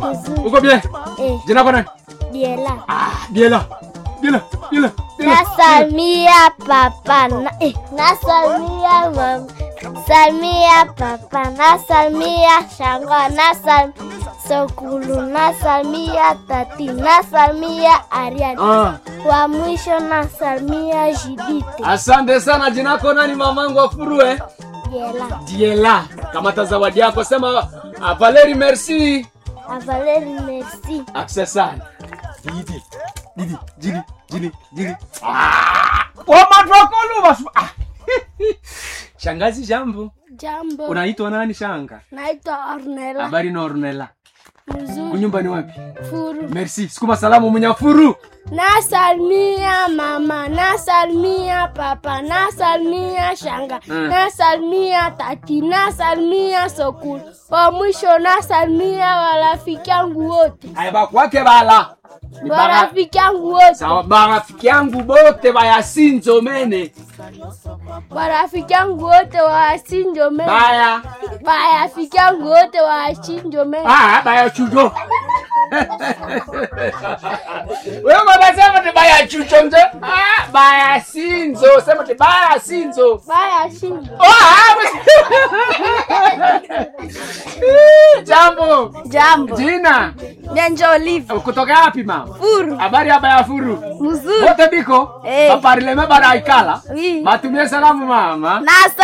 Mzuri. Uko bien? Eh, Jina lako nani? Diela. Ah, Biela. Biela, Biela. Biela. Nasalimia papa na, eh, nasalimia mama, salimia papa, nasalimia shanga, nasalimia sokulu, nasalimia tati, nasalimia Ariani. Ah, Wa mwisho nasalimia Jidite. asante sana. Jina lako nani mamangu afurue? Diela. Diela. Kamata zawadi yako sema ah, Valeri merci. Avaleri merci. Aksa sana. Didi. Didi, jili, jili, jili. Ah! Wamatwakolu basu. Ah. Shangazi jambo. Jambo. Unaitwa nani shanga? Naitwa Ornella. Habari na Ornella. Mzuri. Kunyumba ni wapi? Furu. Merci. Sikuma salamu Munyafuru. Nasalimia mama, nasalimia papa, nasalimia shanga, Mm. nasalimia tati, nasalimia sokulu. Wa mwisho nasalimia warafiki yangu wote, Aya bakwake bala. Ni bara- warafiki yangu wote, Sawa barafiki yangu bote bayasinzo mene. warafiki yangu wote wasinjo meme, Baya. warafiki yangu wote wasinjo meme. Ah, baya chujo. Wewe baba sema ni baya chucho mzee. Ah, baya sinzo. Sema ni baya sinzo. Baya sinjo. Ah, Jambo. Jambo. Jina. Nenjo Olive. Kutoka wapi mama? Furu. Habari hapa ya furu. Mzuri. Wote biko? Eh. Baparileme bara ikala. Oui. Matumie salamu mama. Nasa